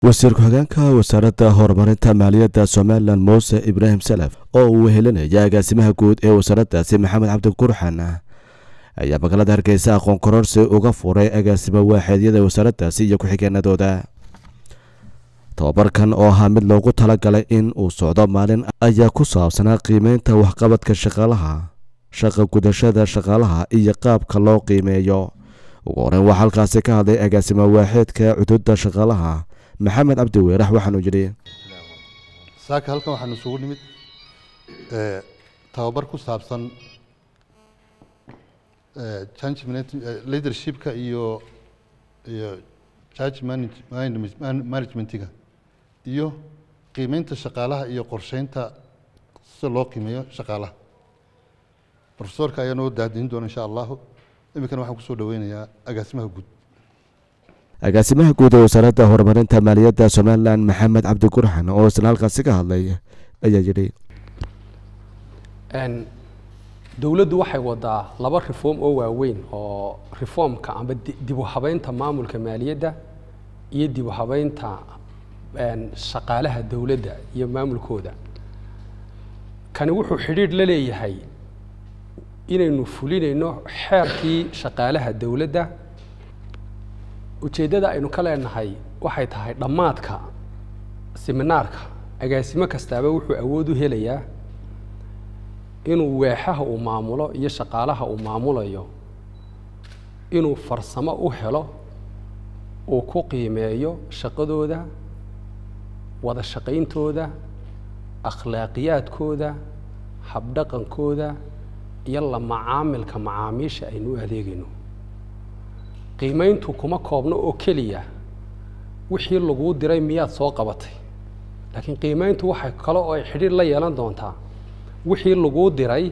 wasiir ku-xigeenka wasaaradda horumarinta maaliyadda somalilan muuse ibraahim salaf oo uu wehelinaya agaasimaha guud ee wasaaraddaasi maxamed cabdi gurxan ayaa magaalada hargeysa aqoon kororsi uga furay agaasimo waaxeedyada wasaaraddaasi iyo ku-xigeenadooda tobabarkan oo ahaa mid loogu talagalay in uu socdo maalin ayaa ku saabsanaa qiimeynta waxqabadka shaqaalaha shaqa gudashada shaqaalaha iyo qaabka loo qiimeeyo ugu horeyn waxaa halkaasi ka hadlay agaasimo waaxeedka cududa shaqaalaha maxamed cabdi weerax waxaanuu yidhi saaka halkan waxaanu isugu nimid tababar ku saabsan change leadershipka iyo iyo change managementiga iyo qiimeynta shaqaalaha iyo qorsheynta sida loo qiimeeyo shaqaalaha profesorka ayaa noo daadiin doona insha allahu iminkana waxaan kusoo dhaweynayaa agaasimaha guud agaasimaha guud ee wasaaradda horumarinta maaliyadda somalilan maxamed cabdi gurxan oo isla halkaasi ka hadlay ayaa yidhi dowladdu waxay wadaa laba reform oo waaweyn oo reformka amba dib u habeynta maamulka maaliyadda iyo dib u habeynta shaqaalaha dowladda iyo maamulkooda kani wuxuu xidhiidh la leeyahay inaynu fulinayno xeerkii shaqaalaha dowladda ujeeddada aynu ka leenahay waxay tahay dhammaadka siminaarka agaasimo kastaaba wuxuu awood u helayaa inuu weexaha uu maamulo iyo shaqaalaha uu maamulayo inuu farsamo u helo uu ku qiimeeyo shaqadooda wada shaqayntooda akhlaaqiyaadkooda habdhaqankooda iyo la macaamilka macaamiisha aynu u adeegayno qiimayntu kuma koobno oo keliya wixii laguu diray miyaad soo qabatay laakiin qiimayntu waxay kale oo ay xidhiir la yeelan doontaa wixii laguu diray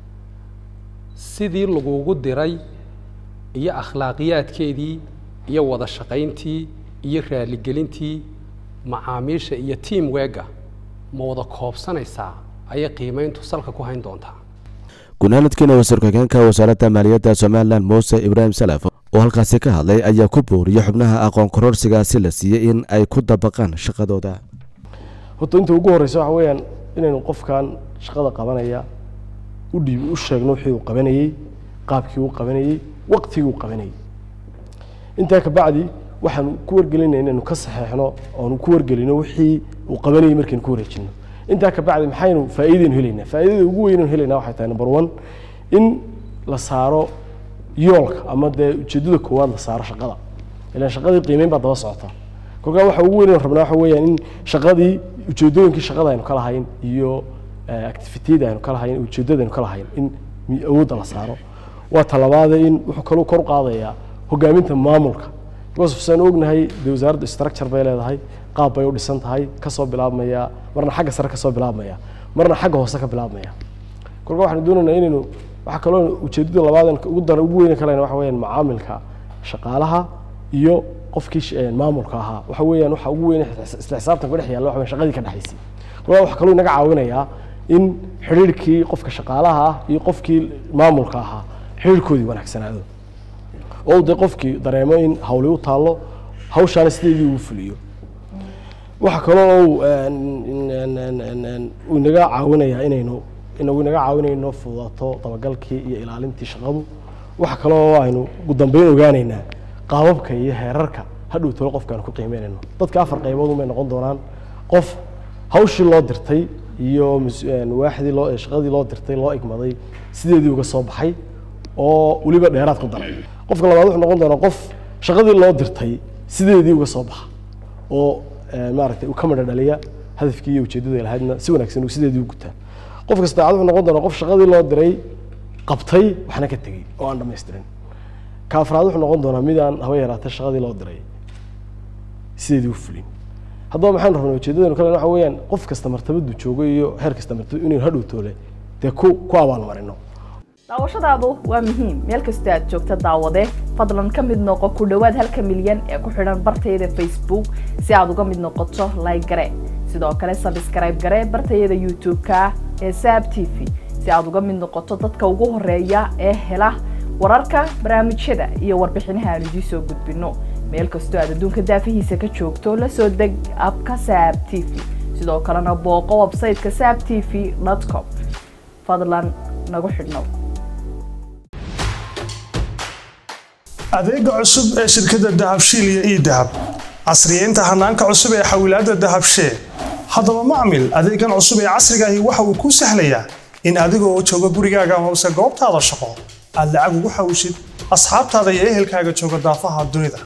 sidii lagugu diray iyo akhlaaqiyaadkeedii iyo wada shaqayntii iyo raaligelintii macaamiisha iyo tiam weega ma wada koobsanaysaa ayay qiimayntu salka ku hayn doontaa gunaanadkiina wasiir ku-xigeenka wasaaradda maaliyadda somalilan muuse ibraahim salaf oo halkaasi ka hadlay ayaa ku booriyey xubnaha aqoon kororsigaasi la siiyey in ay ku dabaqaan shaqadooda horta inta ugu horreysa waxa weeyaan inaynu qofkan shaqada qabanaya u dhiib u sheegno wixii uu qabanayey qaabkii uu qabanayey waqtigii uu qabanayey intaa kabacdi waxaanu ku wargelinaya inaynu ka saxeexno oonu ku wargelino wixii uu qabanayey markaynu ku wareejino intaa kabacdi maxaynu faa'iidaynu helaynaa faa'iidada ugu weynaynu helaynaa waxay tahay number one in la saaro yoolka ama dee ujeeddada koowaad la saaro shaqada ilaan shaqadii qiimeyn baa daba socota kolkaa waxa ugu weyn rabnaa waxa weeyaan in shaqadii ujeeddooyinkii shaqada aynu ka lahayn iyo activitiyada aynu ka lahayn ujeeddada aynu ka lahayn in awoodda la saaro waa talabaade in wuxuu kaluu kor u qaadayaa hogaaminta maamulka because saan ognahay dee wasaaradda structure bay leedahay qaab bay u dhisan tahay kasoo bilaabmaya marna xagga sare kasoo bilaabmaya marna xagga hoose ka bilaabmaya kolka waxaanu doonaynaa inaynu waxaa kaloo ujeeddada labaad ugu dar ugu weyni kalena waxa weeyaan macaamilka shaqaalaha iyo qofkii maamulka ahaa waxa weeyaan waxa ugu weyn isla xisaabtan ku dhex yaalla waxa shaqadii ka dhexaysay kolkaa waxa kaloo inaga caawinayaa in xidhiirkii qofka shaqaalaha ah iyo qofkii maamulka ahaa xidhiirkoodii wanaagsanaado oo dee qofkii dareemo in hawli u taallo hawshaana sideedii uu fuliyo waxa kaloo uu inaga caawinayaa inaynu inagu inaga caawinayno fududaato dabagalkii iyo ilaalintii shaqadu waxa kaloo aynu ugu dambeyn ogaanaynaa qaababka iyo heerarka hadhow talo qofkaanu ku qiimeynayno dadka afar qaybood umay noqon doonaan qof hawshii loo dirtay iyo waaxdii loo shaqadii loo dirtay loo igmaday sideedii uga soo baxay oo weliba dheeraad ku daray qofka labaad wuxuu noqon doonaa qof shaqadii loo dirtay sideedii uga soo baxa oo maaragtay uu ka madha dhaliya hadafkii iyo ujeeddada lahaydna si wanaagsan uu sideedii u gutaa qofka saddexaad wuxuu noqon doonaa qof shaqadii loo diray qabtay waxna ka tegey oo aan dhamaystirin ka afraad wuxuu noqon doonaa mid aan haba yaraatay shaqadii loo diray sideedii u fulin haddaba maxaanu rabnaa ujeeddadanu kale waxa weeyaan qof kasta martabadu joogo iyo heer kasta martabadu inaynu hadhow toole dee ku ku abaalmarino daawashadaadu waa muhiim meel kasta aad joogta daawade fadlan ka mid noqo ku dhowaad halka milyan ee ku xidhan bartayada facebook si aad uga mid noqoto like gare sidoo kale sabskrayb gare bartayada youtube-ka ee saab t v si aad uga mid noqoto dadka ugu horeeya ee hela wararka barnaamijyada iyo warbixinaha aan idiin soo gudbino meel kastoo aad adduunka daafihiisa ka joogto la soo deg abka saab t v sidoo kalena booqo websayteka saab t v com fadlan nagu xidhnow adeega cusub ee shirkadda dahabshiil iyo ii dahab casriyeynta hanaanka cusub ee xawilaadda dahabshee haddaba macmil adeegan cusub ee casriga ahi waxa uu kuu sahlayaa in adiga oo jooga gurigaaga amase goobtaada shaqo aad lacag ugu xawishid asxaabtaada iyo ehelkaaga jooga daafaha dunida